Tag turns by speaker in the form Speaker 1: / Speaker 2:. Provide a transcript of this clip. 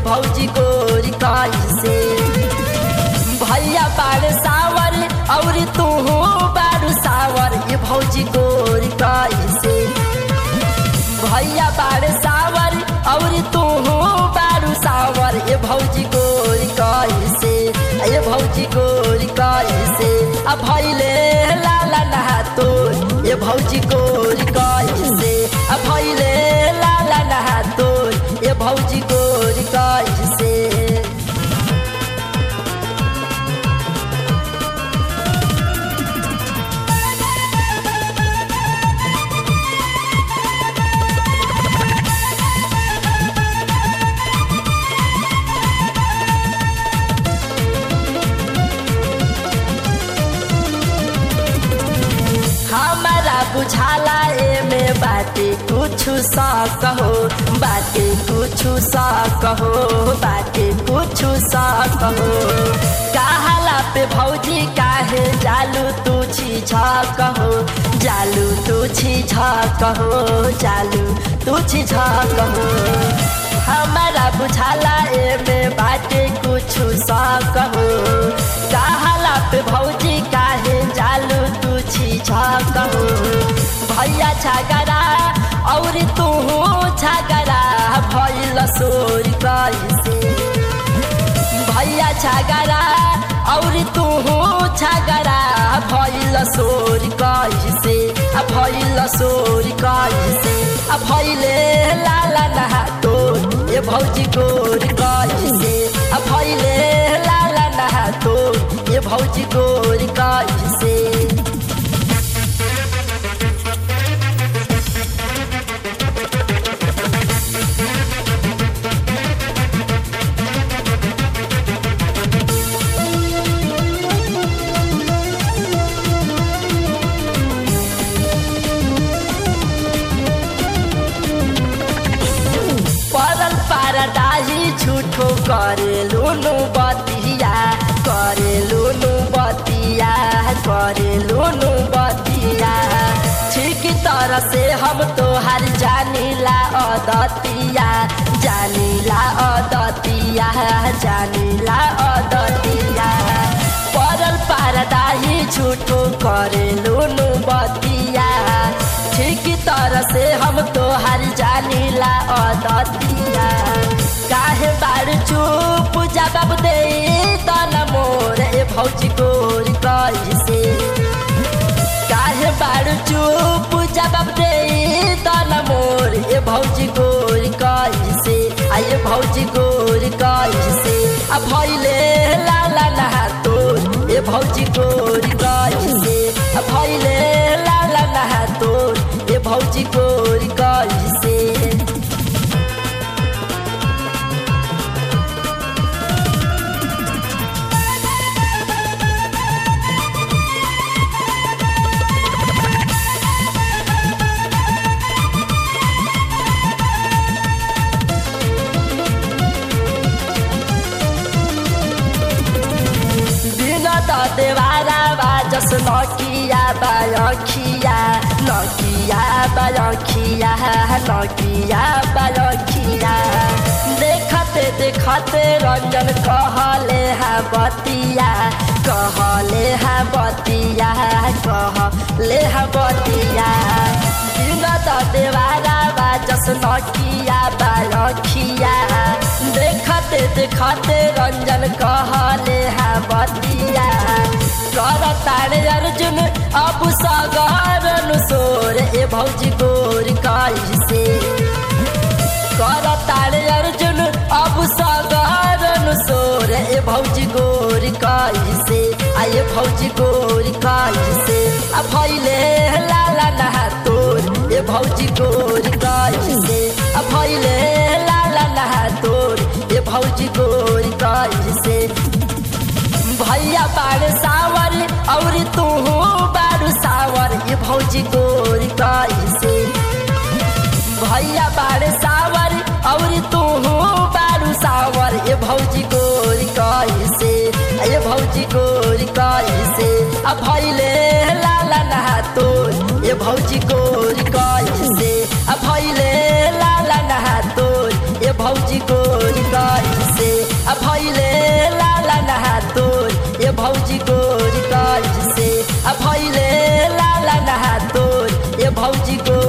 Speaker 1: भौजी गोरी कैसे भैया बाड़ सावर और तू बारू सावर ये भौजी गोरी कैसे भैया बाड़ सावर और तू बारू सावर ये भौजी गोरी कैसे ये भौजी गोरी कैसे आ भैले लाला नहा तो ये भौजी गोरी कैसे आ भैले लाला नहा तो ये भौजी गोरी कैसे हमारा बुझाला एमे बाटे कुछु सा कहो बाटे कुछु सा कहो बाटे कुछु सा कहो काहला पे भौजी काहे जालू तू छी झा कहो जालू तू छी झा कहो जालू तू छी झा कहो हमारा बुझाला एमे बाटे कुछु सा कहो काहला पे भौजी काहे जालू तू छी झा कहो भैया छागरा और तू छागरा भैल सोर कैसे भैया छागरा और तू छागरा भैल सोर कैसे आ भैल सोर कैसे आ भैले लाला नहा तो ये भौजी गोर कैसे आ भैले लाला नहा तो ये भौजी गोर कैसे परल पारदाही झूठो करे लुनु बतिया करे लुनु बतिया करे लुनु बतिया ठीक तरह से हम तोहार जानीला अदतिया जानीला अदतिया जानीला अदतिया परल पारदाही झूठो करे लुनु बतिया ठीक तरह से हम तोहार जानीला अदतिया काहे बार चुप जवाब दे तन मोर ए भौजी गोर कैसे काहे बार चुप जवाब दे तन मोर ए भौजी गोर कैसे आ ये भौजी गोर कैसे आ भैले लाला नहा तोर ए भौजी गोर कैसे आ भैले लाला नहा तोर ए भौजी गोर कैसे बिनत देवारा बाजस नकिया बालखिया नकिया बालखिया नकिया बालखिया देखते देखते रंजन कहले हा बतिया कहले हा बतिया कहले हा बतिया बिनत देवारा बाजस नकिया बालखिया देखते देखते रंजन कहले हा बतिया कर तारे अर्जुन अब सगर सोर ए भौजी गोर कैसे कर तारे अर्जुन अब सगर सोर ए भौजी गोर कैसे आ ये भौजी गोर कैसे आ भैले लाला नहा तोर ए भौजी गोर कैसे आ भैले लाला नहा तोर ए भौजी गोर कैसे भैया बाड़ सावर और तू बारू सावर ये भौजी गोर कैसे भैया बाड़ सावर और तू बारू सावर ये भौजी गोर कैसे ये भौजी गोर कैसे आ भैले लाला नहा तोर ये भौजी गोर कैसे आ भैले लाला नहा तोर ये भौजी गोर कैसे आ भैले लाला नहा तोर ये भौजी गोर कैसे आ भैले लाला नहा तोर ये भौजी गोर